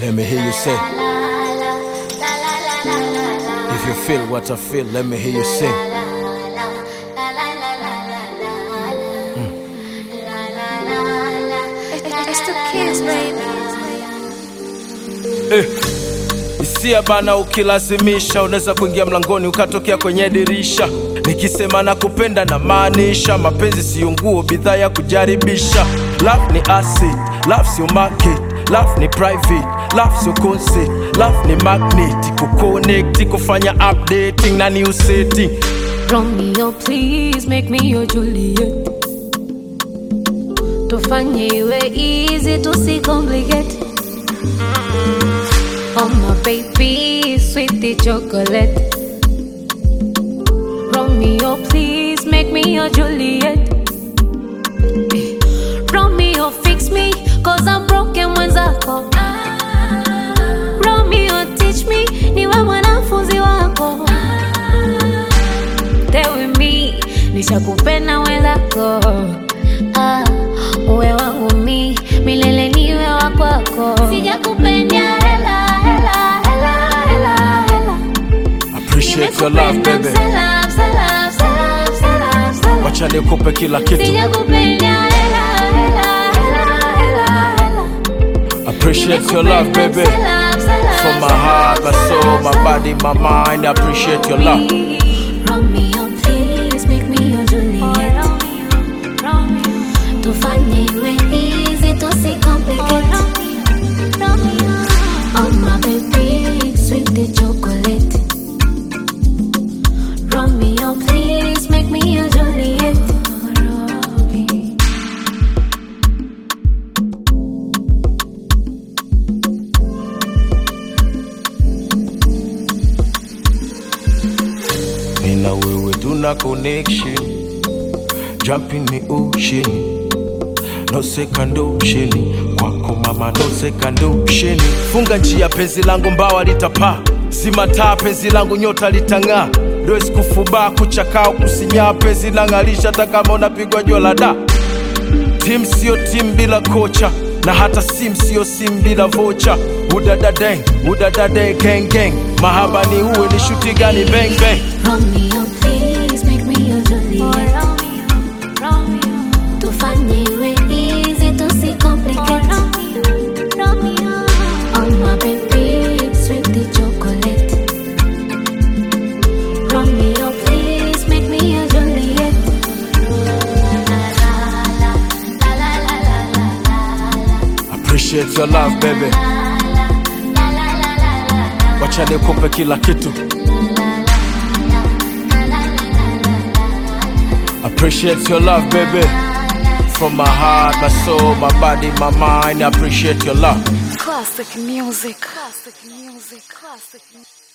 Let me hear you say. If you feel what I feel, let me hear you sing. It's the kids, baby. Hisia bana, ukilazimisha unaweza kuingia mlangoni ukatokea kwenye dirisha. Nikisema na kupenda na maanisha, mapenzi siyo nguo, bidhaa ya kujaribisha. Love ni acid, love sio market, love ni private, love sio concert, love ni magnet, kuconnect, kufanya updating na new setting. Romeo, please make me your Juliet. Tufanye iwe easy, tusicomplicate. Oh my baby, sweetie chocolate. Romeo, please make me your Juliet. Eh, Romeo, fix me, cause I'm broken mwenzako. Romeo, teach me, niwe mwanafunzi wako. Stay with me, nishakupenda mwenzako. Ah, uwe wangu mi, milele niwe wa kwako. Sijakupenda hela, hela, hela, hela, hela. Appreciate your love Nimekupenda baby, msela, msela, msela, msela, msela. wacha nikupe kila kitu. Sijakupenda hela, hela, hela, hela, hela. Appreciate your love baby, Msela, msela, from my msela, heart, my msela, soul, my msela. body, my mind. I appreciate your love. Romeo, please make me your Juliet. Tufanye iwe easy, tusicomplicate. Oh my baby, sweet the chocolate. Romeo, please make me your Juliet. Me na wewe tuna connection Jump in the ocean No second ocean Kwako mama no second ocean Funga njia penzi langu mbawa litapaa Zima taa penzi langu nyota litang'aa Lwezi kufubaa kuchakaa kusinyaa penzi nang'alisha hata kama unapigwa jua la da Tim sio tim bila kocha na hata sim sio sim bila vocha udadadeng udadade gang gang mahaba ni uwe ni shuti gani bang bang Romeo, please make me your Juliet. Tufanye iwe easy, tusicomplicate. Oh my baby, sweet the chocolate. Romeo, please make me your Juliet. appreciate your love baby wacha nikupe kila kitu appreciate your love baby from my heart my soul my body my mind I appreciate your love Classic music. Classic music. Classic music.